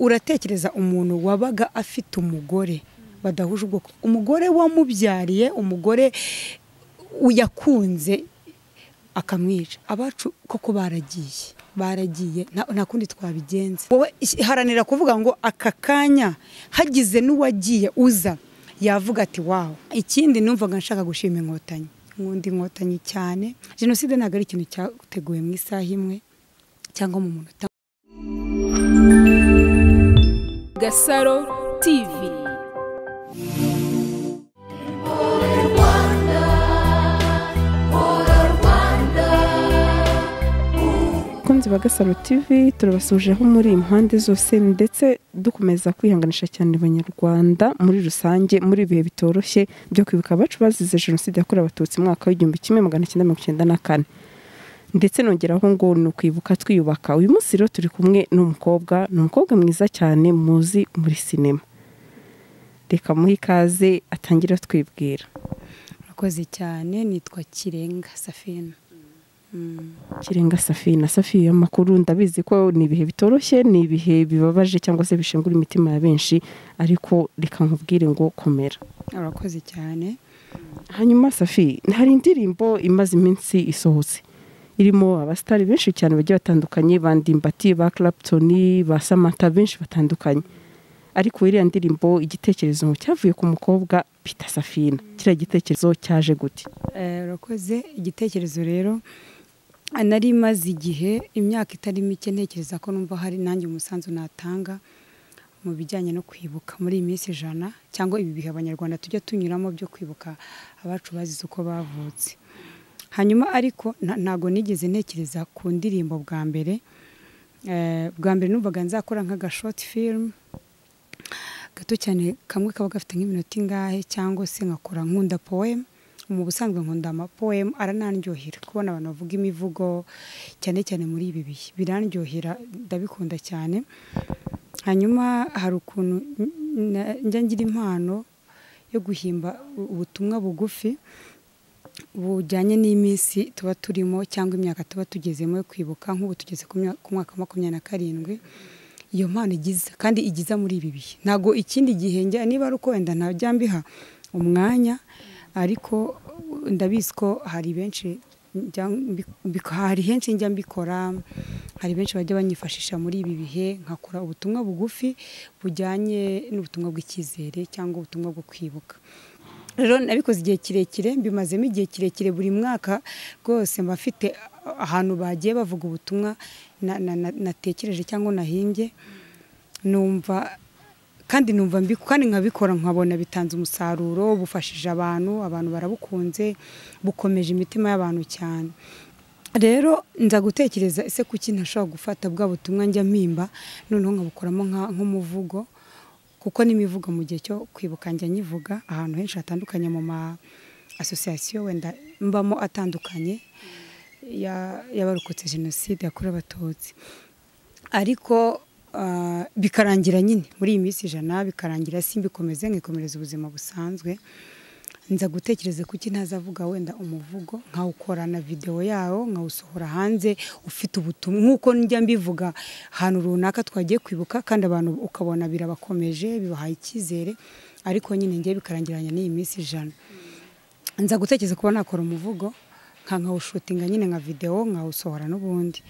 uratekereza umuntu wabaga afite umugore badahuje ubwoko umugore wamubyariye umugore uyakunze akamwica abacu koko baragiye baragiye nta kundi twabigenza wowe haranira kuvuga ngo aka kanya hagize n'uwagiye uza yavuga ati wawe ikindi numvaga nshaka gushima inkotanyi nkunda inkotanyi cyane jenoside ntabwo ari ikintu cyateguwe mu isaha imwe cyangwa mu munota gasaro tivi abakunzi ba gasaro tivi turabasujeho muri impande zose ndetse dukomeza kwihanganisha cyane abanyarwanda muri rusange muri ibihe bitoroshye byo kwibuka abacu bazize jenoside yakorewe abatutsi mwaka w'igihumbi kimwe magana cyenda mirongo icyenda na kane ndetse nongeraho ngo ni ukwibuka twiyubaka uyu munsi rero turi kumwe n'umukobwa ni umukobwa mwiza cyane muzi muri sinema reka muhe ikaze atangire atwibwira murakoze cyane nitwa kirenga safina kirenga safina safiya amakuru ndabizi ko ni ibihe bitoroshye ni ibihe bibabaje cyangwa se bishengura imitima ya benshi ariko reka nkubwire ngo komera urakoze cyane hanyuma safi hari indirimbo imaze iminsi isohotse irimo abasitari benshi cyane bagiye batandukanye ba ndimbati ba Clapton ba samata benshi batandukanye ariko iriya ndirimbo igitekerezo cyavuye ku mukobwa pita safina kiriya gitekerezo cyaje gute Eh, urakoze igitekerezo rero nari maze igihe imyaka itari mike ntekereza ko numva hari nanjye umusanzu natanga mu bijyanye no kwibuka muri iyi minsi ijana cyangwa ibi bihe abanyarwanda tujya tunyuramo byo kwibuka abacu bazize uko bavutse hanyuma ariko nta- ntago nigeze ntekereza ku ndirimbo bwa mbere Eh, bwa mbere numvaga nzakora nk'aga short film gato cyane kamwe kaba gafite nk'iminota ingahe cyangwa se nkakora nkunda poem mu busanzwe nkunda amapoem aranaryohera kubona abantu bavuga imivugo cyane cyane muri ibi bihe biranryohera ndabikunda cyane hanyuma hari ukuntu n- na- njya ngira impano yo guhimba u- ubutumwa bugufi bujyanye n'iminsi tuba turimo cyangwa imyaka tuba tugezemo yo kwibuka nk'ubu tugeze ku myaka- ku mwaka wa makumyabiri na karindwi iyo mpano igiza kandi igiza muri ibi bihe ntabwo ikindi gihe njya niba ari uko wenda ntajya mbiha umwanya ariko uh, ndabizi ko hari benshi njya mbi- mbi- hari henshi njya mbikora hari benshi bajya banyifashisha muri ibi bihe nkakora ubutumwa bugufi bujyanye n'ubutumwa bw'icyizere cyangwa ubutumwa bwo kwibuka rero nabikoze igihe kirekire mbimazemo igihe kirekire buri mwaka rwose mba mfite ahantu bagiye bavuga ubutumwa na- na- na- natekereje cyangwa nahimbye numva kandi numva mbi kandi nkabikora nkabona bitanze umusaruro bufashije abantu abantu barabukunze bukomeje imitima y'abantu cyane rero nza gutekereza ese kuki ntashobora gufata bwa butumwa njya mpimba noneho nkabukoramo nka- nk'umuvugo kuko n'imivugo mu gihe cyo kwibuka njya nyivuga ahantu henshi hatandukanye mu ma asosiyasiyo wenda mbamo atandukanye ya- y'abarokotse jenoside yakorewe abatutsi ariko ah, bikarangira nyine muri iyi minsi ijana bikarangira simbikomeze nkikomereza ubuzima busanzwe nza gutekereza kuki ntazavuga wenda umuvugo nkawukora na videwo yawo nkawusohora hanze ufite ubutumwa nk'uko njya mbivuga ahantu runaka twagiye kwibuka kandi abantu ukabona birabakomeje bibahaye icyizere ariko nyine ngiye bikarangiranya n'iyi minsi ijana nza gutekereza kuba nakora umuvugo nka nkawushutinga nyine nka videwo nkawusohora n'ubundi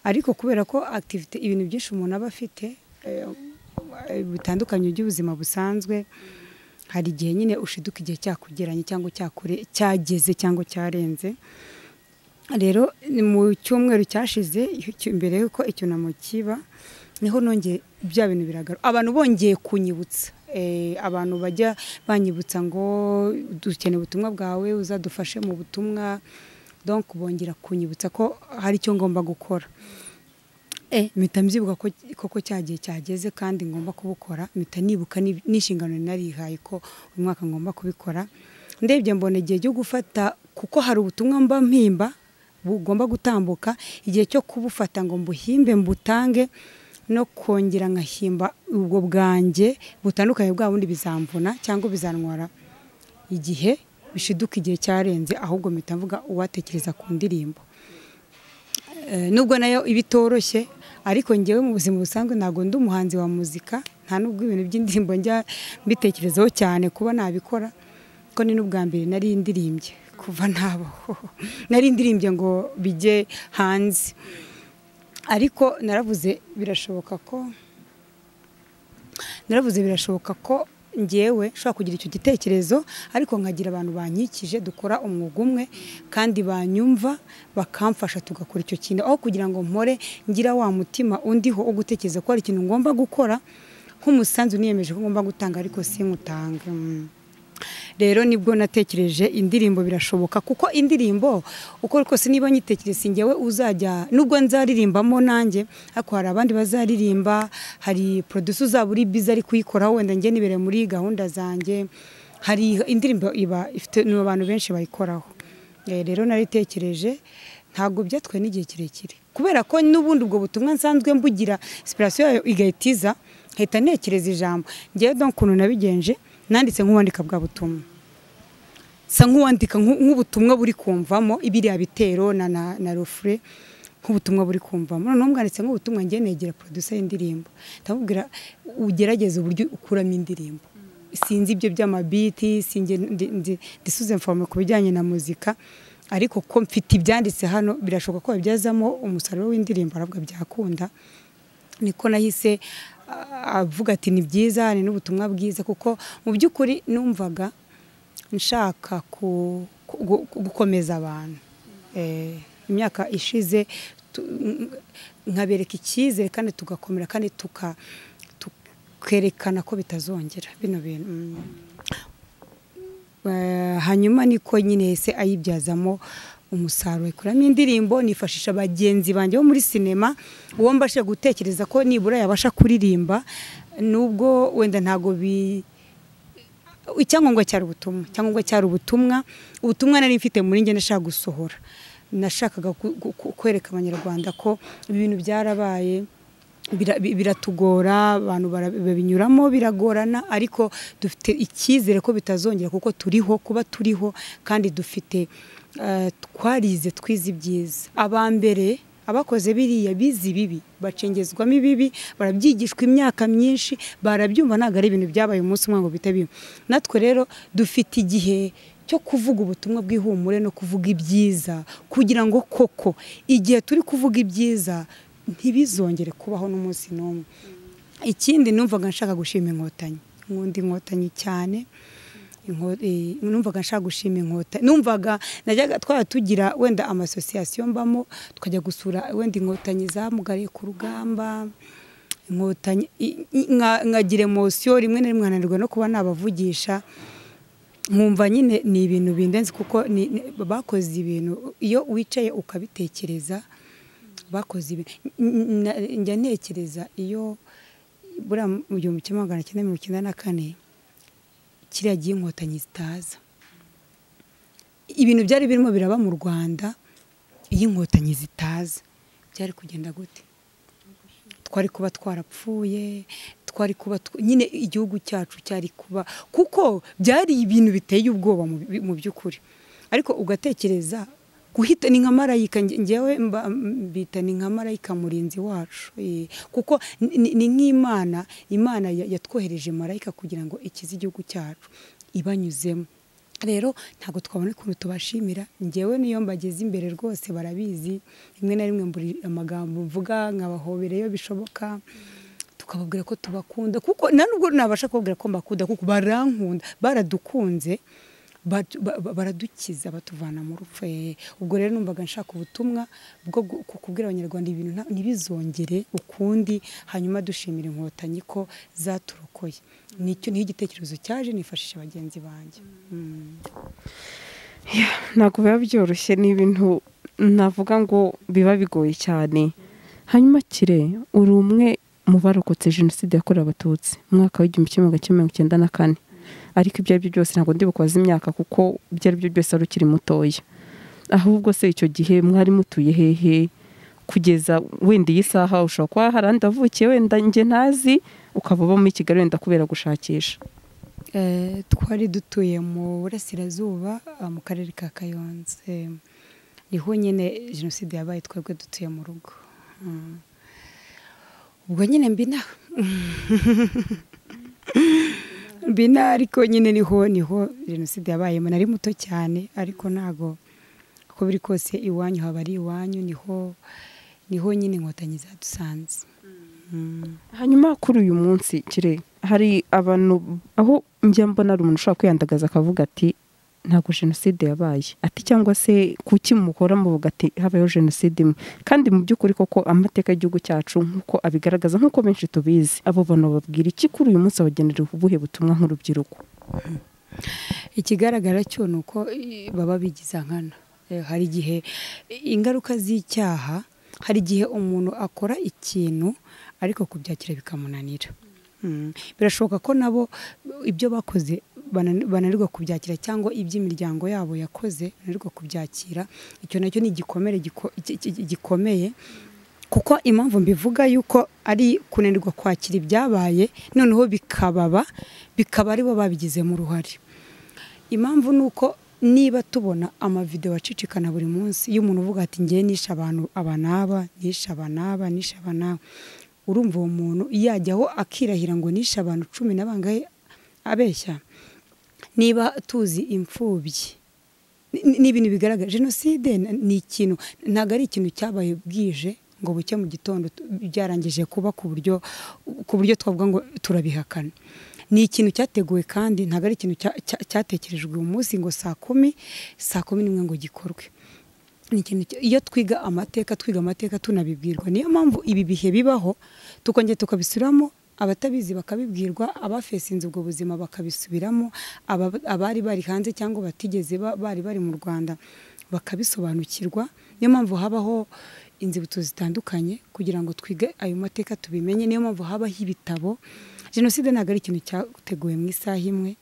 ariko kubera ko activity ibintu byinshi umuntu aba afite eh, bitandukanye by'ubuzima busanzwe hari igihe nyine ushiduka igihe cyakugeranye cyangwa cyakure cyageze cyangwa cyarenze rero ni mu cyumweru cyashize icyo- mbere y'uko icyunamo kiba niho nongeye bya bintu biragaruka abantu bongeye kunyibutsa Eh, abantu bajya banyibutsa ngo dukeneye ubutumwa bwawe uzadufashe mu butumwa donc bongera kunyibutsa ko hari icyo ngomba gukora eh, mpita mbyibuka ko koko cyagiye cyageze kandi ngomba kubukora mpita nibuka n'ib- n'inshingano narihaye ko uyu mwaka ngomba kubikora ndebye mbona igihe cyo gufata kuko hari ubutumwa mba mpimba bugomba gutambuka igihe cyo kubufata ngo mbuhimbe mbutange no kongera nkahimba ubwo bwanjye butandukanye bwa bundi bizamvuna cyangwa bizantwara igihe bishiduka igihe cyarenze ahubwo mpita mvuga uwatekereza ku ndirimbo Eh, nubwo nayo iba itoroshye ariko ngewe mu buzima busanzwe ntabwo ndi umuhanzi wa muzika nta n'ubwo ibintu by'indirimbo njya mbitekerezaho cyane kuba nabikora ko ni n'ubwa mbere nari indirimye kuva ntabaho nari indirimye ngo bijye hanze ariko naravuze birashoboka ko naravuze birashoboka ko ngewe nshobora kugira icyo gitekerezo ariko nkagira abantu bankikije dukora umwuga umwe kandi banyumva bakamfasha tugakora icyo kintu aho kugira ngo mpore ngira wa mutima undiho wo gutekereza ko hari ikintu ngomba gukora nk'umusanzu niyemeje ko ngomba gutanga ariko sinkutanga rero nibwo natekereje indirimbo birashoboka kuko indirimbo uko kose niba nyitekereza ngewe uzajya nubwo nzaririmbamo nanjye ariko hari abandi bazaririmba hari produce uzaba uri biza ari kuyikora wenda njye nibereye muri gahunda zanjye hari indirimbo iba ifite ni abantu benshi bayikoraho rero naritekereje ntabwo byatwaye n'igihe kirekire kubera ko n'ubundi ubwo butumwa nsanzwe mbugira sipirasiyo yayo igahita iza hita ntekereza ijambo ngewe dore ukuntu nabigenje nanditse nk'uwandika bwa butumwa nsa nk'uwandika nk'ubutumwa buri kumvamo ibiriya bitero na na rufure nk'ubutumwa buri kumvamo noneho mwanditse nk'ubutumwa ngiye negera producer y'indirimbo ndamubwira ugerageze uburyo ukuramo indirimbo sinzi ibyo by'amabiti ndisuze mforome ku bijyanye na muzika ariko ko mfite ibyanditse hano birashoboka ko babyazamo umusaruro w'indirimbo aravuga byakunda niko nahise avuga ati ni byiza ni n'ubutumwa bwiza kuko mu by'ukuri numvaga nshaka gukomeza abantu imyaka ishize nkabereka icyizere kandi tugakomera kandi tukerekana ko bitazongera bino bintu hanyuma niko nyine ese ayibyazamo umusaruro ikuramo indirimbo nifashisha bagenzi banjye bo muri sinema uwo mbashe gutekereza ko nibura yabasha kuririmba nubwo wenda ntabwo bi icyangombwa cyari ubutumwa icyangombwa cyari ubutumwa ubutumwa nari mfite muri njye nashaka gusohora nashakaga kwereka abanyarwanda ko ibintu byarabaye biratugora abantu babinyuramo biragorana ariko dufite icyizere ko bitazongera kuko turiho kuba turiho kandi dufite twarize twize ibyiza aba mbere abakoze biriya bize ibibi bacengezwamo ibibi barabyigishwa imyaka myinshi barabyumva ntabwo ari ibintu byabaye umunsi umwe ngo bite bimwe natwe rero dufite igihe cyo kuvuga ubutumwa bw'ihumure no kuvuga ibyiza kugira ngo koko igihe turi kuvuga ibyiza ntibizongere kubaho n'umunsi n'umwe ikindi numvaga nshaka gushima inkotanyi nkunda inkotanyi cyane numvaga nshaka gushima inkotanyi numvaga najyaga twaba tugira wenda amasosiyasiyo mbamo tukajya gusura wenda inkotanyi zamugariye ku rugamba inkotanyi nkagira emosiyo rimwe na rimwe nkananirwa no kuba nabavugisha nkumva nyine ni ibintu bindenze kuko bakoze ibintu iyo wicaye ukabitekereza bakoze ibi njya ntekereza iyo buriya mu gihumbi kimwe magana cyenda mirongo icyenda na kane kiriya gihe inkotanyi zitaza ibintu byari birimo biraba mu rwanda iyo inkotanyi zitaza byari kugenda gute twari kuba twarapfuye twari kuba nyine igihugu cyacu cyari kuba kuko byari ibintu biteye ubwoba mu by'ukuri ariko ugatekereza guhita ni nka marayika ngewe mbita ni nka marayika murinzi wacu kuko ni nk'imana imana yatwohereje marayika kugira ngo ikize igihugu cyacu ibanyuzemo rero ntabwo twabona ukuntu tubashimira ngewe niyo mbageze imbere rwose barabizi rimwe na rimwe mbura amagambo mvuga nkabahobera iyo bishoboka tukababwira ko tubakunda kuko nubwo nabasha kubabwira ko mbakunda kuko barankunda baradukunze baradukiza batuvana mu rupfu ubwo rero numvaga nshaka ubutumwa bwo kubwira abanyarwanda ibintu ntibizongere ukundi hanyuma dushimira inkotanyi ko zaturokoye nicyo niho igitekerezo cyaje nifashisha bagenzi banjye ntabwo biba byoroshye ni ibintu navuga ngo biba bigoye cyane hanyuma kire uri umwe mu barokotse jenoside yakorewe abatutsi mu mwaka w'igihumbi kimwe magana cyenda mirongo icyenda na kane ariko ibyo ari byo byose ntabwo ndibukoze imyaka kuko ibyo ari byo byose wari ukiri mutoya ahubwo se icyo gihe mwari mutuye hehe kugeza wenda iyi saha ushobora kuba hari ahandi wavukiye wenda njye ntazi ukaba uba muri kigali wenda kubera gushakisha twari dutuye mu burasirazuba mu karere ka kayonze niho nyine jenoside yabaye twebwe dutuye mu rugo ubwo nyine mbina mbina ariko nyine niho niho jenoside yabayemo nari muto cyane ariko ntago uko biri kose iwanyu haba ari iwanyu niho niho nyine inkotanyi zadusanze hanyuma kuri uyu munsi kire hari abantu aho njya mbona hari umuntu ushobora kwiyandagaza akavuga ati ntabwo jenoside yabaye ati cyangwa se kuki mukora muvuga ati habayeho jenoside imwe kandi mu by'ukuri koko amateka y'igihugu cyacu nk'uko abigaragaza nk'uko benshi tubizi abo bantu babwira iki kuri uyu munsi abagenera ubuhe butumwa nk'urubyiruko ikigaragara cyo ni uko baba bigize nkana hari igihe ingaruka z'icyaha hari igihe umuntu akora ikintu ariko kubyakira bikamunanira birashoboka ko nabo ibyo bakoze bananirwa kubyakira cyangwa iby'imiryango yabo yakoze bananirwa kubyakira icyo nacyo ni igikomere gikomeye kuko impamvu mbivuga yuko ari kunanirwa kwakira ibyabaye noneho bikababa bikaba aribo babigizemo uruhare impamvu ni uko niba tubona amavidewo acicikana buri munsi iyo umuntu uvuga ati ngewe nishe abantu aba n'aba nishe aba n'aba nishe aba n'aba urumva uwo muntu yajyaho akirahira ngo nishe abantu cumi na bangahe abeshya niba tuzi imfubyi ni ibintu bigaragara jenoside ni ikintu ntabwo ari ikintu cyabaye bwije ngo buke mu gitondo byarangije kuba ku buryo ku buryo twavuga ngo turabihakana ni ikintu cyateguwe kandi ntabwo ari ikintu cyatekerejwe uyu munsi ngo saa kumi saa kumi n'imwe ngo gikorwe iyo twiga amateka twiga amateka tunabibwirwa niyo mpamvu ibi bihe bibaho tukongera tukabisubiramo abatabizi bakabibwirwa abafese inzu ubwo buzima bakabisubiramo abari bari hanze cyangwa batigeze bari bari mu rwanda bakabisobanukirwa niyo mpamvu habaho inzibutso zitandukanye kugira ngo twige ayo mateka tubimenye niyo mpamvu habaho ibitabo jenoside ntabwo ari ikintu cyateguwe mu isaha imwe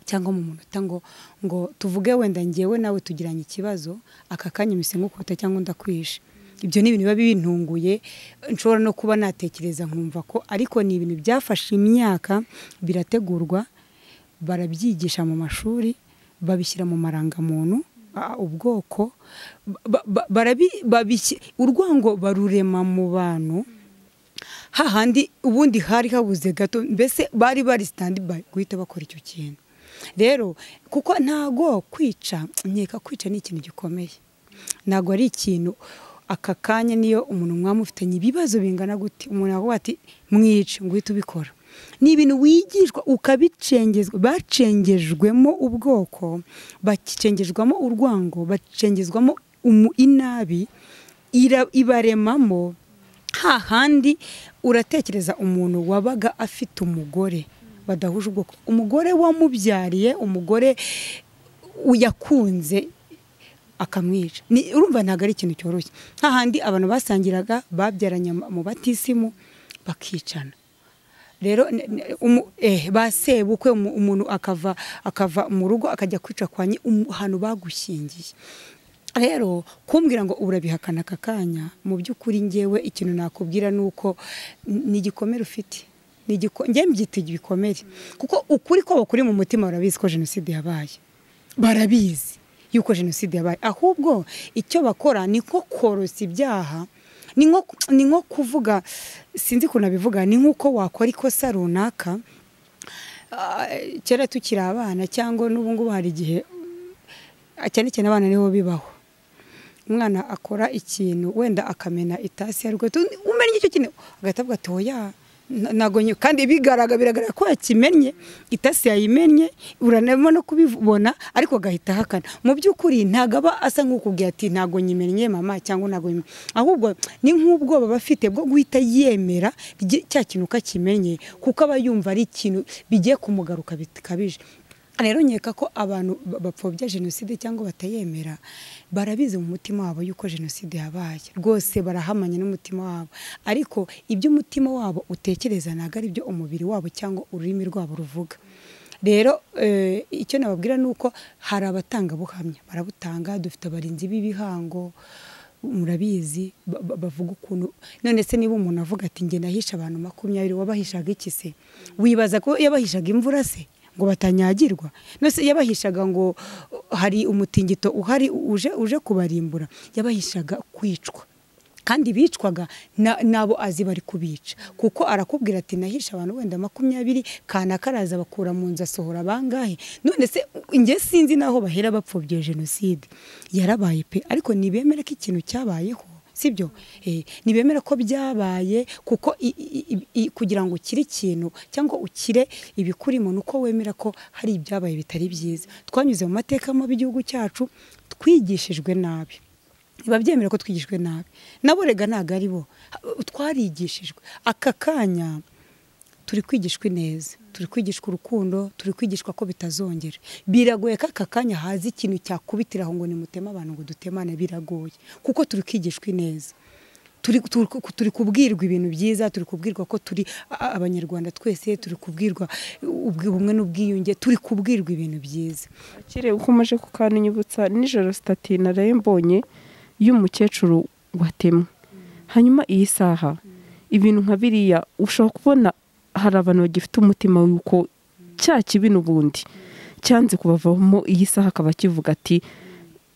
cyangwa mu munota ngo ngo tuvuge wenda ngewe nawe tugiranye ikibazo aka kanya imise nk'ukubita cyangwa ndakwishe ibyo ni ibintu biba bintunguye nshobora no kuba natekereza nkumva ko ariko ni ibintu byafashe imyaka birategurwa barabyigisha mu mashuri babishyira mu marangamuntu ubwoko urwango barurema mu bantu hahandi ubundi hari habuze gato mbese bari bari sitandibayi guhita bakora icyo kintu rero kuko ntago kwica nkeka kwica ni ikintu gikomeye ntago ari ikintu aka kanya niyo umuntu mwamufitanye ibibazo bingana gute umuntu yavuga ati mwice ngo uhite ubikora ni ibintu wigishwa ukabicengezwa bacengejwemo ubwoko bacengezwamo urwango bacengezwamo inabi ibaremamo hahandi uratekereza umuntu wabaga afite umugore badahuje ubwoko umugore wamubyariye umugore uyakunze akamwica urumva ntabwo ari ikintu cyoroshye hahandi abantu basangiraga babyaranye mu batisimu bakicana rero ba sebukwe umuntu akava akava mu rugo akajya kwica kwa ahantu bagushingiye rero kumbwira ngo urabihakana aka kanya mu by'ukuri ngewe ikintu nakubwira ni uko ni igikomere ufite njye mbyita ibikomere kuko ukuri kwabo kuri mu mutima barabizi ko jenoside yabaye barabizi yuko jenoside yabaye ahubwo icyo bakora ni nko korosa ibyaha ni nko kuvuga sinzi ukuntu abivuga ni nk'uko wakora ikosa runaka kera tukiri abana cyangwa n'ubu ngubu hari igihe cyane cyane abana nibo bibaho umwana akora ikintu wenda akamena itasi ya rwego umenya icyo kintu agahita avuga ati oya nagonye kandi bigaragara biragaragara ko yakimennye itasi yayimennye uranabona no kubibona ariko agahita ahakana mu by'ukuri ntabwo aba asa nk'ukubwira ati ntabwo nyimennye mama cyangwa ntabwo ahubwo ni nk'ubwoba aba afite bwo guhita yemera cya kintu uko akimenye kuko aba yumva ari ikintu bigiye kumugaruka bikabije rero nkeka ko abantu bapfobya jenoside cyangwa batayemera barabizi mu mutima wabo yuko jenoside yabaye rwose barahamanya n'umutima wabo ariko ibyo umutima wabo utekereza ntabwo ari byo umubiri wabo cyangwa ururimi rwabo ruvuga rero icyo nababwira ni uko hari abatangabuhamya barabutanga dufite abarinzi b'ibihango murabizi bavuga ukuntu none se niba umuntu avuga ati njye nahisha abantu makumyabiri wabahishaga iki se wibaza ko yabahishaga imvura se ngo batanyagirwa nose yabahishaga ngo hari umutingito uhari uje uje kubarimbura yabahishaga kwicwa kandi bicwaga na- n'abo azi bari kubica kuko arakubwira ati nahisha abantu wenda makumyabiri kanaka araza bakura mu nzu asohora bangahe none se njye sinzi n'aho bahera bapfobye jenoside yarabaye pe ariko nibemere ko ikintu cyabayeho sibyo eh, ntibemera ko byabaye kuko i- i- i- i- kugira ngo ukire ikintu cyangwa ukire ibikurimo ni uko wemera ko hari ibyabaye bitari byiza twanyuze mu mateka mabi y'igihugu cyacu twigishijwe nabi biba byemera ko twigishijwe nabi nabo rega ntabwo ari bo Ha- twarigishijwe aka kanya turi kwigishwa ineza turi kwigishwa urukundo turi kwigishwa ko bitazongera biragoye ko aka kanya haza ikintu cyakubitiraho ngo nimuteme abantu ngo dutemane biragoye kuko turi kwigishwa ineza turi, turi, ku- turi kubwirwa ibintu byiza turi kubwirwa ko turi a- abanyarwanda twese turi kubwirwa ubwi- ubumwe n'ubwiyunge turi kubwirwa ibintu byiza akire uko umaje kukananyibutsa nijoro sitati naraye mbonye y'umukecuru watemwe hanyuma iyi saha ibintu nka biriya ushobora kubona hari abantu bagifite umutima w'uko cya kibi n'ubundi cyanze kubavamo iyi saha akaba akivuga ati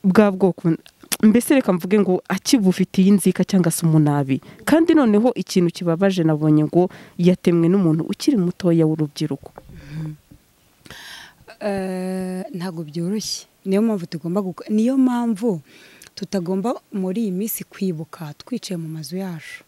bwa bwoko mbese reka mvuge ngo akibufitiye inzika cyangwa se umunabi kandi noneho ikintu kibabaje nabonye ngo yatemwe n'umuntu ukiri mutoya w'urubyiruko Eh, ntabwo byoroshye niyo mpamvu tugomba guko- niyo mpamvu tutagomba muri iyi minsi kwibuka twicaye mu mazu yacu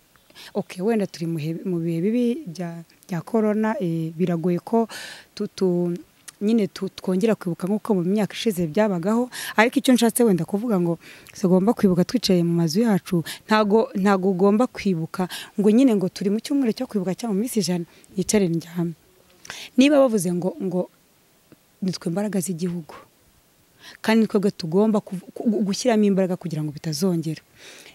okay wenda turi mu he- mu bihe bibi bya bya korona eh, biragoye ko tu- tu- nyine tu- twongera kwibuka nk'uko mu myaka ishize byabagaho ariko icyo nshatse wenda kuvuga ngo tugomba kwibuka twicaye mu mazu yacu ntago ntago ugomba kwibuka ngo nyine ngo turi mu cyumweru cyo kwibuka cyangwa mu minsi ijana yicare njyame niba bavuze ngo ngo ni twe mbaraga z'igihugu kandi ni twebwe tugomba kuv- ku- gushyiramo imbaraga kugira ngo bitazongera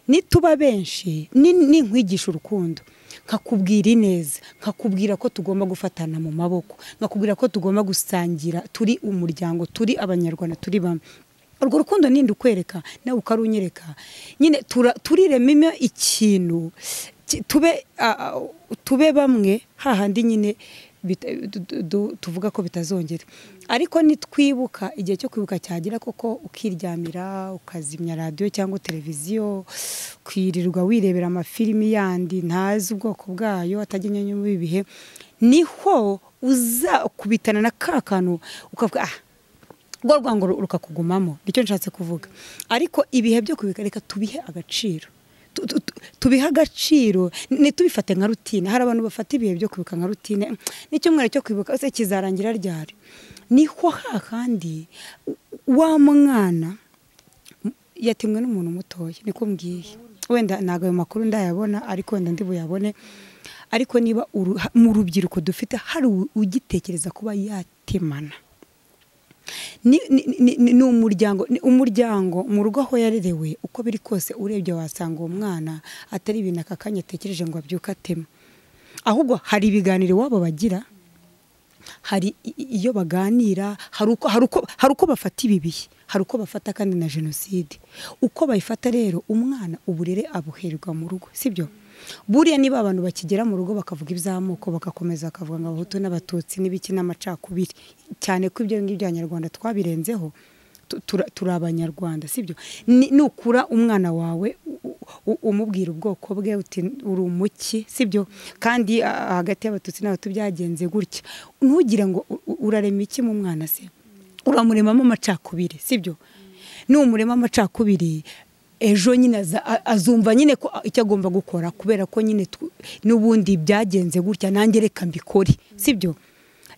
nituba benshi ni- ninkwigisha urukundo nkakubwira ineza nkakubwira ko tugomba gufatana mu maboko nkakubwira ko tugomba gusangira turi umuryango turi abanyarwanda turi bamwe urwo rukundo ninde ukwereka nawe ukarunyereka nyine tura- turirememo ikintu ki- tube a- a- tube bamwe hahandi nyine bita- du- du- tuvuga ko bitazongera ariko nitwibuka igihe cyo kwibuka cyagera koko ukiryamira ukazimya radiyo cyangwa televiziyo ukirirwa wirebera amafilimi yandi ntazi ubwoko bwayo atajyanye n'ibi bihe niho uzakubitana na ka kantu ukavuga ah rwo rwango ru- rukakugumamo nicyo nshatse kuvuga ariko ibihe byo kubika reka tubihe agaciro Tu- tu- tu- tubihe agaciro ntitubifate nka rutine hari abantu bafata ibihe byo kwibuka nka rutine "Mm, n'icyumweru cyo kwibuka se kizarangira ryari niho hahandi u- wa mwana yatemwe n'umuntu mutoya niko mbwiye wenda ntabwo ayo makuru ndayabona ariko wenda ndi buyabone ariko niba uru- ha- mu rubyiruko dufite hari u- ugitekereza kuba yatemana ni, ni, ni, ni, ni umuryango ni umuryango mu rugo aho yarerewe uko biri kose urebye wasanga uwo mwana atari ibintu aka kanya atekereje ngo abyuke atema ahubwo hari ibiganiro iwabo bagira hari i- i- iyo baganira hari uko hari uko hari uko bafata ibi bihe hari uko bafata kandi na jenoside uko bayifata rero umwana uburere abuherwa mu rugo sibyo buriya niba abantu bakigera mu rugo bakavuga iby'amoko bagakomeza bakavuga ngo abahutu n'abatutsi n'ibiki n'amacakubiri cyane ko ibyo ngibyo abanyarwanda twabirenzeho tu- tura- turi abanyarwanda sibyo Ni- nukura umwana wawe u- u- umubwira ubwoko bwe uti uri umuki sibyo kandi ah, hagati y'abatutsi n'abatu byagenze gutya ntugire ngo u- u- urarema iki mu mwana se uramuremamo amacakubiri sibyo numurema amacakubiri ejo nyine aza- a- azumva nyine ko icyo agomba gukora kubera ko nyine tw- n'ubundi byagenze gutya nanjye reka mbikore sibyo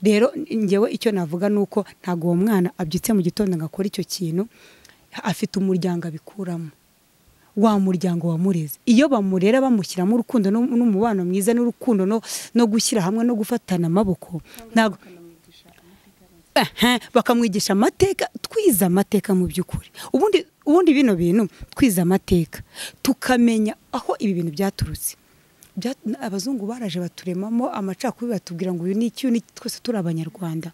rero ngewe icyo navuga ni uko ntabwo uwo mwana abyutse mu gitondo ngo akore icyo kintu afite umuryango abikuramo wa muryango wamureze iyo bamurera bamushyiramo urukundo n'um- n'umubano mwiza n'urukundo no, no gushyira hamwe no gufatana amaboko ntabwo Aha, bakamwigisha amateka twize amateka mu by'ukuri ubundi ubundi bino bintu twize amateka tukamenya aho ibi bintu byaturutse Bya- abazungu baraje baturemamo amacakubiri batubwira ngo uyu ni iki uyu ni iki, twese turi abanyarwanda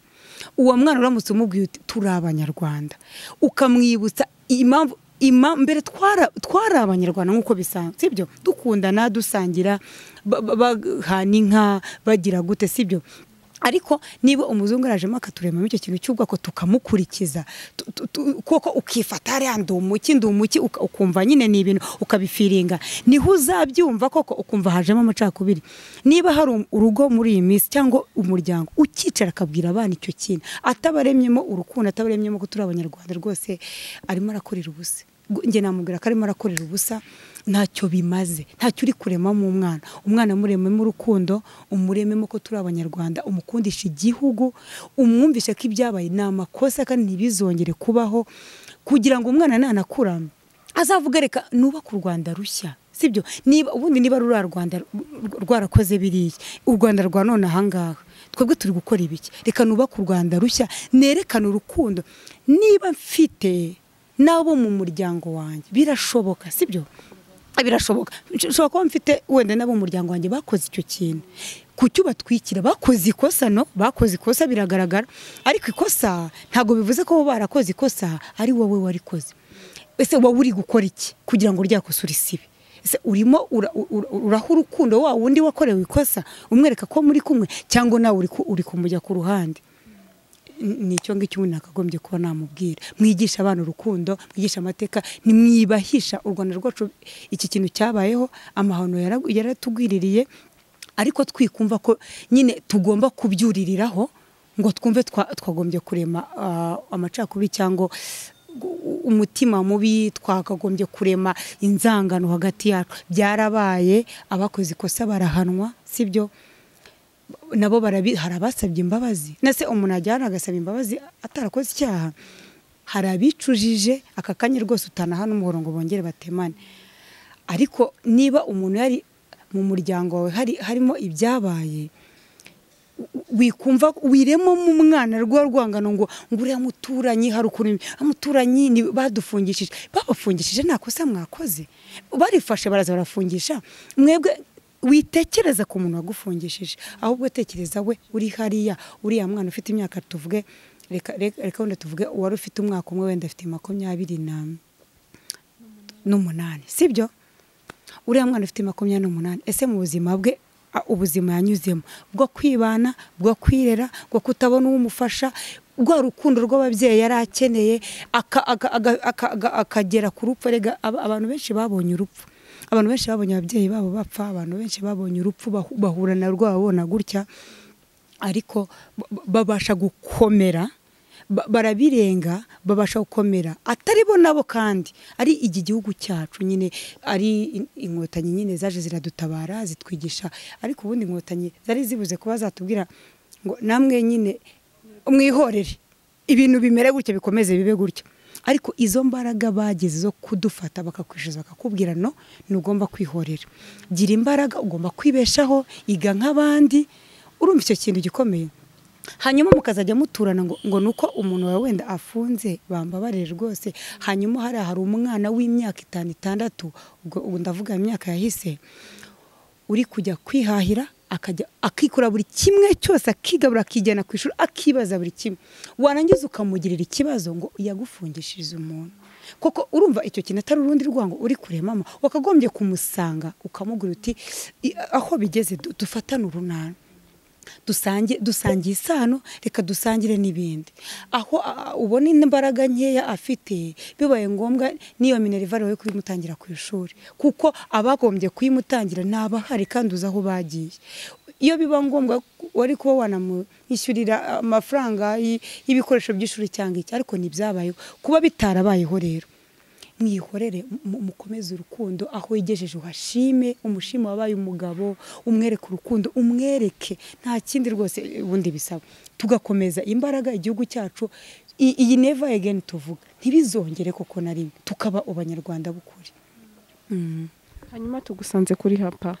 uwo mwana uramutse umubwiye uti turi abanyarwanda ukamwibutsa impamvu ima- mbere twara twari abanyarwanda nk'uko bisanzwe sibyo dukundana dusangira ba- ba- bahana inka bagira gute sibyo ariko niba umuzungu arajemo akaturemamo icyo kintu cy'ubwoko tukamukurikiza tu- tu- tu- kuko ukifata hariya ndi umuki ndi umuki uka- ukumva nyine ni ibintu ukabifiringa niho uzabyumva koko ukumva hajemo amacakubiri niba hari um- urugo muri iyi minsi cyangwa umuryango ukicara akabwira abana icyo kintu atabaremyemo urukundo atabaremyemo ko turi abanyarwanda rwose arimo arakorera ubusa Gu- njye namubwira ko arimo arakorera ubusa ntacyo bimaze ntacyo uri kuremamo umwana umwana murememo urukundo umurememo ko turi abanyarwanda umukundisha igihugu umwumvishe ko ibyabaye ni amakosa kandi ntibizongere kubaho kugira ngo umwana nanakura azavuga reka nubake u rwanda rushya sibyo niba ubundi niba ruriya rwanda rw- rwarakoze biriya u rwanda rwa none ahangaha twebwe turi gukora ibiki reka nubake u rwanda rushya nerekane urukundo niba mfite n'abo mu muryango wanjye birashoboka sibyo birashoboka nshobora kuba mfite wenda n'abo mu muryango wanjye bakoze icyo kintu ku cyo batwikira bakoze ikosa no bakoze ikosa biragaragara ariko ikosa ntabwo bivuze ko bo barakoze ikosa ari wowe warikoze ese wowe uri gukora iki kugira ngo rya kosa urisibe ese urimo ura- ura- uraha urukundo wa wundi wakorewe ikosa umwereka ko muri kumwe cyangwa nawe uri ku- uri kumujya ku ruhande ni icyo ngicyo umuntu yakagombye kuba namubwira mwigisha abana urukundo mwigisha amateka ntimwibahisha u rwanda rwacu iki kintu cyabayeho amahano yara- yaratugwiririye ariko twikumva ko nyine tugomba kubyuririraho ngo twumve twa- twagombye kurema ah, amacakubiri cyangwa gu- umutima mubi twakagombye kurema inzangano hagati yacu byarabaye abakoze ikosa barahanwa sibyo nabo barabi hari abasabye imbabazi nase umuntu ajyana agasaba imbabazi atarakoze icyaha hari abicujije aka kanya rwose utanaha n'umuhoro ngo bongere batemane ariko niba umuntu yari mu muryango wawe hari harimo ibyabaye wikumva wiremamo umwana rwa rwangano ngo ngo uriya muturanyi hari ukuntu umuturanyi ni- badufungishije babafungishije nta kosa mwakoze barifashe baraza barafungisha mwebwe witekereza ku muntu wagufungishije ahubwo tekereza we uri hariya uriya mwana ufite imyaka tuvuge reka reka reka wenda tuvuge uwari ufite umwaka umwe wenda afite makumyabiri na- n'umunani sibyo uriya mwana ufite makumyabiri n'umunani ese mu buzima bwe a- ubuzima yanyuzemo bwo kwibana bwo kwirera bwo kutabona uwumufasha rwa rukundo rw'ababyeyi yari akeneye aka- aka- aga- aka- aga- akagera ku rupfu erega aba- abantu benshi babonye urupfu abantu benshi babonye ababyeyi babo bapfa abantu benshi babonye urupfu bahu- bahura na rwo babona gutya ariko ba- ba- babasha gukomera ba- barabirenga babasha gukomera atari bo nabo kandi ari iki gihugu cyacu nyine ari in- inkotanyi nyine zaje ziradutabara zitwigisha ariko ubundi inkotanyi zari zibuze kuba zatubwira ngo namwe nyine mwihorere ibintu bimere gutya bikomeze bibe gutya ariko izo mbaraga bageze zo kudufata bakakwishyuza bakakubwira no ntugomba kwihorera gira imbaraga ugomba kwibeshaho iga nk'abandi urumva icyo kintu gikomeye hanyuma mukazajya muturana ngo ngo ni uko umuntu wawe wenda afunze bambabarire rwose hanyuma hariya hari umwana w'imyaka itanu itandatu ubwo ubwo ndavuga imyaka yahise uri kujya kwihahira akajya akikora buri kimwe cyose akigabura akijyana ku ishuri akibaza buri kimwe warangiza ukamugirira ikibazo ngo yagufungishirize umuntu koko urumva icyo kintu atari urundi rwango uri kure mama wakagombye kumusanga ukamubwira uti "I- aho bigeze du- dufatane urunana dusange dusangiye isano reka dusangire n'ibindi aho a- a- ubona imbaraga nkeya afite bibaye ngombwa n'iyo minerivare yo kuyimutangira ku ishuri kuko abagombye kuyimutangira ntabahari kandi uzi aho bagiye iyo biba ngombwa wari kuba wanamwishyurira amafaranga y- y'ibikoresho by'ishuri cyangwa iki ariko ntibyabayeho kuba bitarabayeho rero mwihorere mu- mukomeze urukundo aho yigejeje uhashime umushime wabaye umugabo umwereke urukundo umwereke nta kindi rwose ubundi bisaba tugakomeza imbaraga igihugu cyacu i- iyi neva egeni tuvuga ntibizongere koko na rimwe tukaba abanyarwanda b'ukuri hanyuma tugusanze kuri hapa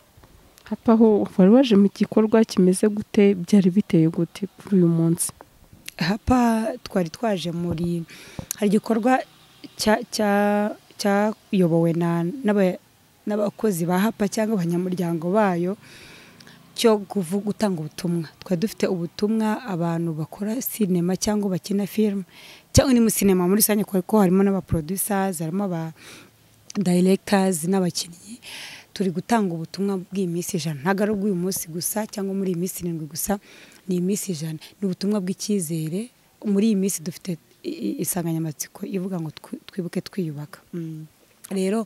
hapa ho wari waje mu gikorwa kimeze gute byari biteye gute kuri uyu munsi hapa twari twaje muri hari igikorwa cya- cya- cyayobowe na- n'aba- n'abakozi ba hapa cyangwa abanyamuryango bayo cyo kuvu- gutanga ubutumwa twari dufite ubutumwa abantu bakora sinema cyangwa bakina filime cyangwa ni muri sinema muri rusange kuko harimo n'abaproducers harimo aba directors n'abakinnyi turi gutanga ubutumwa bw'iminsi ijana ntabwo ari ubw'uyu munsi gusa cyangwa muri iyi minsi irindwi gusa ni iminsi ijana ni ubutumwa bw'icyizere muri iyi minsi dufite i- insanganyamatsiko ivuga ngo twi- twibuke twiyubaka rero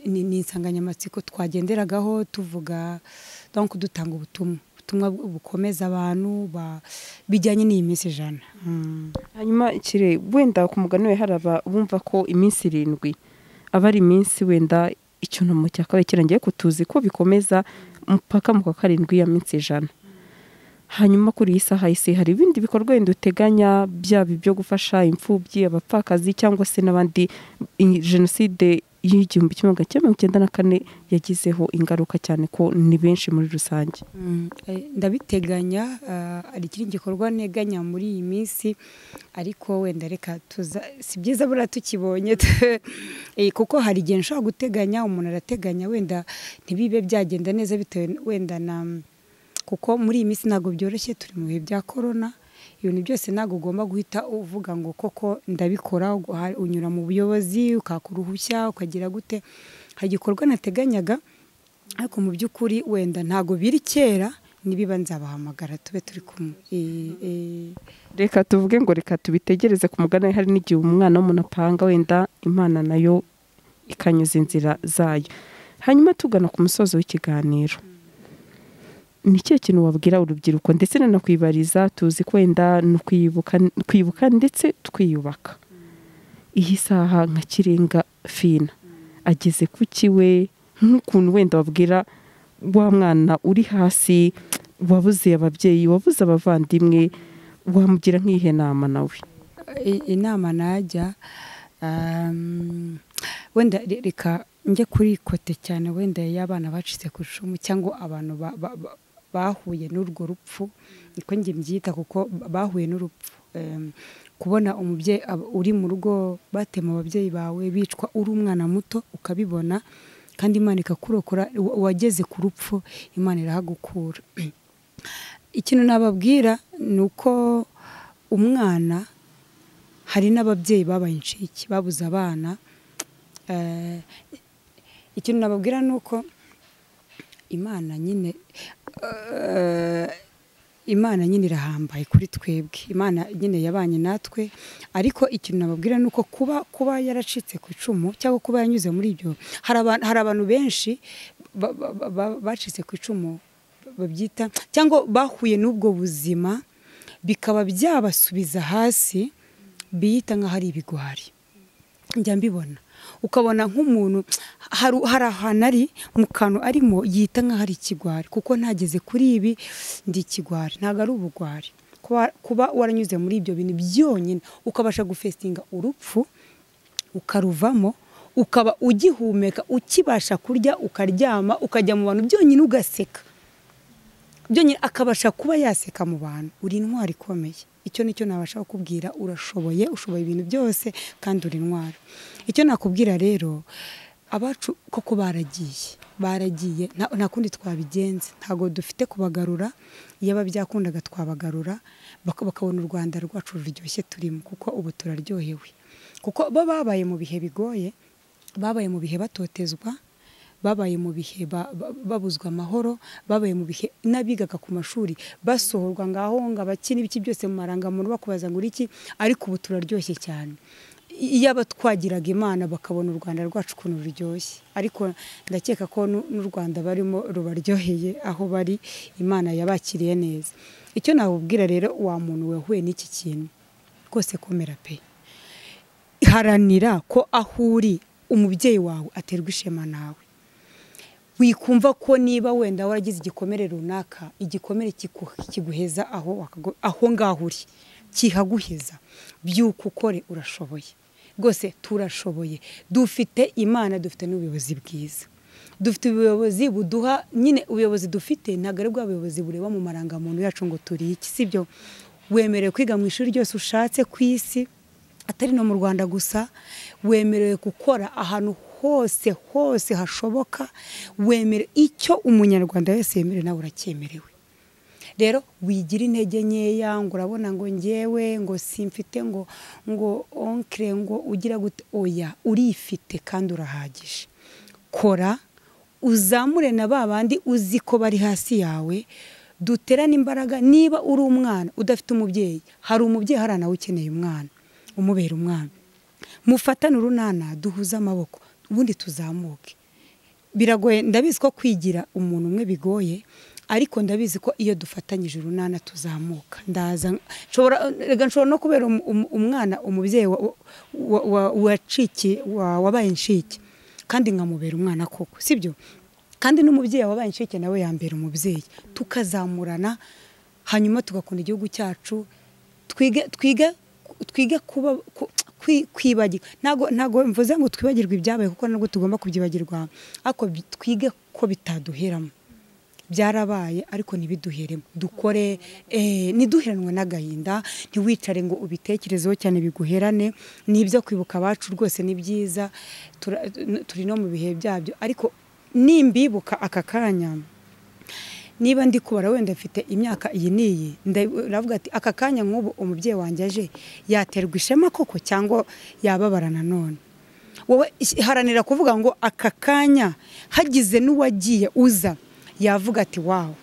ni ni insanganyamatsiko twagenderagaho tuvuga donc dutanga ubutumwa ubutumwa bukomeza abantu ba- bijyanye n'iyi minsi ijana Mm. hanyuma kire wenda ku mugani we hari abumva ko iminsi irindwi aba ari iminsi wenda icyunamo cya kabiri kirangiye ko tuzi ko bikomeza mpaka mu kwa karindwi ya minsi ijana hanyuma kuri iyi saha isi hari ibindi bikorwa wenda uteganya byaba ibyo gufasha imfubyi abapfakazi cyangwa se n'abandi i- jenoside y'igihumbi kimwe magana cyenda mirongo icyenda na kane yagizeho ingaruka cyane ko ni benshi muri rusange Mm, eh, ndabiteganya ah, hari ikindi gikorwa nteganya muri iyi minsi ariko wenda reka tuza si byiza buriya tukibonye tu- eh, kuko hari igihe nshobora guteganya umuntu arateganya wenda ntibibe byagenda neza bitewe n- wenda na kuko muri iyi minsi ntabwo byoroshye turi mu bihe bya korona ibintu byose ntabwo ugomba guhita uvuga ngo koko ndabikora ugu- ha- unyura mu buyobozi ukaka uruhushya ukagira gute hari igikorwa nateganyaga ariko mu by'ukuri wenda ntabwo biri kera nibiba nzabahamagara tube turi kumwe Eh, eh, reka tuvuge ngo reka tubitegereze ku mugani hari n'igihe umwana w'umuntu apanga wenda imana nayo ikanyuza inzira zayo hanyuma tugana ku musozo w'ikiganiro ni ikihe kintu wabwira urubyiruko ndetse nanakwibariza tuzi ko wenda ni ukwibuka kwibuka ndetse twiyubaka iyi saha nka kirenga fina ageze ku kiwe nk'ukuntu wenda wabwira wa mwana uri hasi wabuze ababyeyi wabuze abavandimwe wamugira nk'iyihe nama nawe i- inama najya um, wenda re- reka njye kuri kote cyane wenda y'abana bacitse ku icumu cyangwa abantu ba- ba- ba- bahuye n'urwo rupfu niko njye mbyita kuko bahuye n'urupfu Em, kubona umubyeyi ab- uri mu rugo batema ababyeyi bawe bicwa uri umwana muto ukabibona kandi imana ikakurokora wa- wageze ku rupfu imana irahagukura ikintu nababwira ni uko umwana hari n'ababyeyi babaye inshike babuze abana Eh, ikintu nababwira ni uko imana nyine eh, imana nyine irahambaye kuri twebwe imana nyine yabanye natwe ariko ikintu nababwira ni uko kuba kuba yaracitse ku icumu cyangwa kuba yanyuze muri ibyo hari abantu- hari abantu benshi ba- ba- ba- ba- bacitse ku icumu babyita cyangwa bahuye n'ubwo buzima bikaba byabasubiza hasi biyita nk'aho ari ibigwari njya mbibona ukabona nk'umuntu hari hari ahantu ari mu kantu arimo yita nk'aho ari ikigwari kuko ntageze kuri ibi ndi ikigwari ntabwo ari ubugwari Kuba- kuba waranyuze muri ibyo bintu byonyine ukabasha gufesitinga urupfu ukaruvamo ukaba ugihumeka ukibasha kurya ukaryama ukajya mu bantu byonyine ugaseka byonyine akabasha kuba yaseka mu bantu uri intwari ikomeye icyo nicyo nabasha kukubwira urashoboye ushoboye ibintu byose kandi uri intwari icyo nakubwira rero abacu koko baragiye baragiye nta nta kundi twabigenza ntabwo dufite kubagarura iyo byakunda twabagarura bak- bakabona u rwanda rwacu ruryoshye turimo kuko ubu turaryohewe kuko bo babaye mu bihe bigoye babaye mu bihe batotezwa babaye mu bihe ba- ba- babuzwa amahoro babaye mu bihe n'abigaga ku mashuri basohorwa ngaho ngo abakina ibiki byose mu marangamuntu bakubaza ngo iki ariko ubu turaryoshye cyane iyo abatwagiraga imana bakabona u rwanda rwacu ukuntu ruryoshye ariko ndakeka ko n'u n'u rwanda barimo rubaryoheye aho bari imana yabakiriye neza icyo nakubwira rero wa muntu wahuye n'iki kintu rwose komera pe haranira ko aho uri umubyeyi wawe aterwa ishema nawe wikumva ko niba wenda waragize igikomere runaka igikomere kiku- kiguheza aho wakago- aho ngaho uri kihaguheza byuka ukore urashoboye rwose turashoboye dufite imana dufite n'ubuyobozi bwiza dufite ubuyobozi buduha nyine ubuyobozi dufite ntabwo ari bwa buyobozi bureba mu marangamuntu yacu ngo turi iki sibyo wemerewe kwiga mu ishuri ryose ushatse ku isi atari no mu rwanda gusa wemerewe gukora ahantu hose hose hashoboka wemere icyo umunyarwanda wese yemerewe nawe uracyemerewe rero wigira intege nkeya ngo urabona ngo ngewe ngo simfite ngo ngo onkire ngo ugira gute oya urifite kandi urahagije kora uzamure na ba bandi uzi ko bari hasi yawe duterane imbaraga niba uri umwana udafite umubyeyi hari umubyeyi hari nawe ukeneye umwana umubera umwana mufatane urunana duhuze amaboko ubundi tuzamuke biragoye ndabizi ko kwigira umuntu umwe bigoye ariko ndabizi ko iyo dufatanyije urunana tuzamuka ndaza nshobora no kubera umwana umubyeyi wabaye inshike kandi nkamubera umwana koko sibyo kandi n'umubyeyi wabaye inshike nawe yambera umubyeyi tukazamurana hanyuma tugakunda igihugu cyacu twige kuba kwibagirwa ntabwo mvuze ngo twibagirwe ibyabaye kuko nabwo tugomba kubyibagirwa ariko twige ko bitaduheramo byarabaye ariko ntibiduheremo dukore ntiduheranwe n'agahinda ntiwicare ngo ubitekerezeho cyane biguherane ni ibyo kwibuka abacu rwose ni byiza turi no mu bihe byabyo ariko nimbibuka aka kanya niba ndi kubara wenda afite imyaka iyi n'iyi ndavuga ati aka kanya nk'ubu umubyeyi wanjye aje yaterwa ishema koko cyangwa yababara nanone wowe haranira kuvuga ngo aka kanya hagize n'uwagiye uza yavuga ati wawe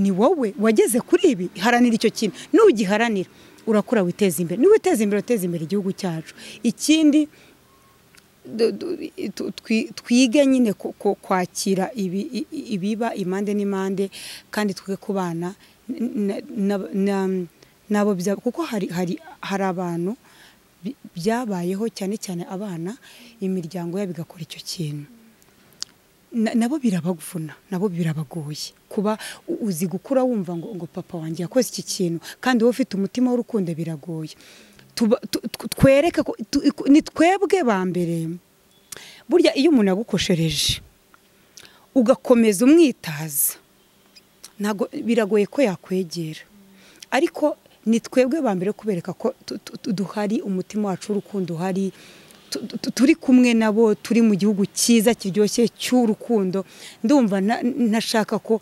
ni wowe wageze kuri ibi haranira icyo kintu n'ugiharanira urakura witeza imbere niba uteza imbere uteza imbere igihugu cyacu ikindi twige nyine kwakira ibiba impande n'impande kandi twe kubana nabo kuko hari abantu byabayeho cyane cyane abana imiryango yabo igakora icyo kintu nabo birabavuna nabo birabagoye kuba uzi gukura wumva ngo papa wanjye yakoze iki kintu kandi wowe ufite umutima w'urukundo biragoye twereke ni twebwe ba mbere burya iyo umuntu agukoshereje ugakomeza umwitaza ntabwo biragoye ko yakwegera ariko ni twebwe ba mbere kubereka ko duhari umutima wacu w'urukundo uhari turi kumwe nabo turi mu gihugu cyiza kiryoshye cy'urukundo ndumva ntashaka ko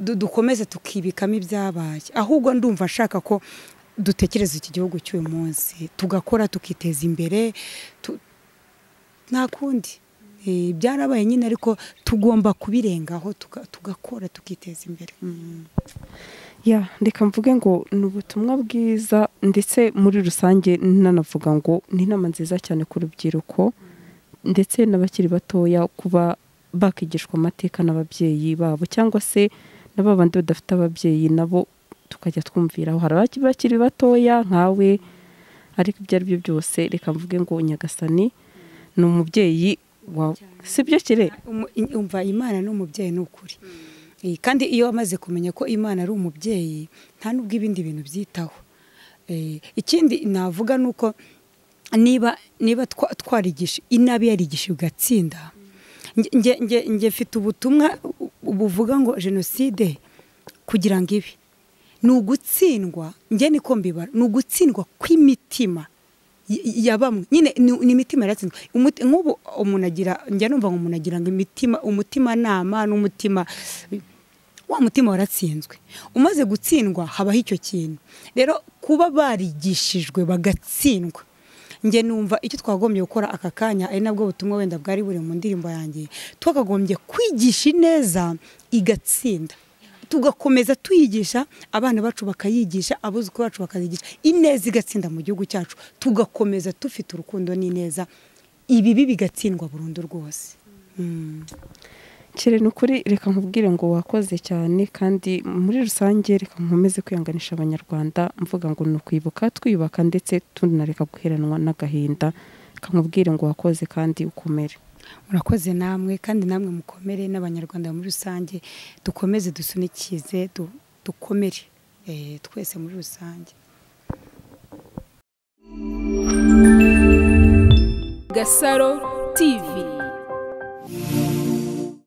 dukomeza tukibikamo ibyabaye ahubwo ndumva nshaka ko dutekereza iki gihugu cy'uyu munsi tugakora tukiteza imbere nta kundi byarabaye nyine ariko tugomba kubirengaho tugakora tukiteza imbere ya reka mvuge ngo ni ubutumwa bwiza ndetse muri rusange nanavuga ngo ni inama nziza cyane ku rubyiruko ndetse n'abakiri batoya kuba bakigishwa amateka n'ababyeyi babo cyangwa se na babandi badafite ababyeyi nabo tukajya twumviraho hari abakiri batoya nkawe ariko ibyo ari byo byose reka mvuge ngo nyagasani ni umubyeyi wawe si byo kire umva imana ni umubyeyi ni ukuri kandi iyo wamaze kumenya ko imana ari umubyeyi nta n'ubwo ibindi bintu byitaho ikindi navuga ni uko niba niba twarigisha inabi yarigisha ugatsinda nge mfite ubutumwa buvuga ngo jenoside kugira ngo ibi ni ugutsindwa njye niko mbibara ni ugutsindwa kw'imitima ya bamwe nyine ni imitima yaratsinzwe nk'ubu umuntu agira njya numva ngo umuntu agira ngo imitima umutimanama n'umutima wa mutima waratsinzwe umaze gutsindwa habaho icyo kintu rero kuba barigishijwe bagatsindwa njye numva icyo twagombye gukora aka kanya ari nabwo butumwa wenda bwari buri mu ndirimbo yanjye twakagombye kwigisha ineza igatsinda tugakomeza tuyigisha abana bacu bakayigisha abuzukuru bacu bakayigisha ineza igatsinda mu gihugu cyacu tugakomeza dufite urukundo n'ineza ibibi bigatsindwa burundu rwose kere ni ukuri reka nkubwire ngo wakoze cyane kandi muri rusange reka nkomeze kwihanganisha abanyarwanda mvuga ngo ni ukwibuka twiyubaka ndetse tunareka guheranwa n'agahinda reka nkubwire ngo wakoze kandi ukomere murakoze namwe kandi namwe mukomere n'abanyarwanda muri rusange dukomeze dusunikize dukomere twese muri rusange gasaro tivi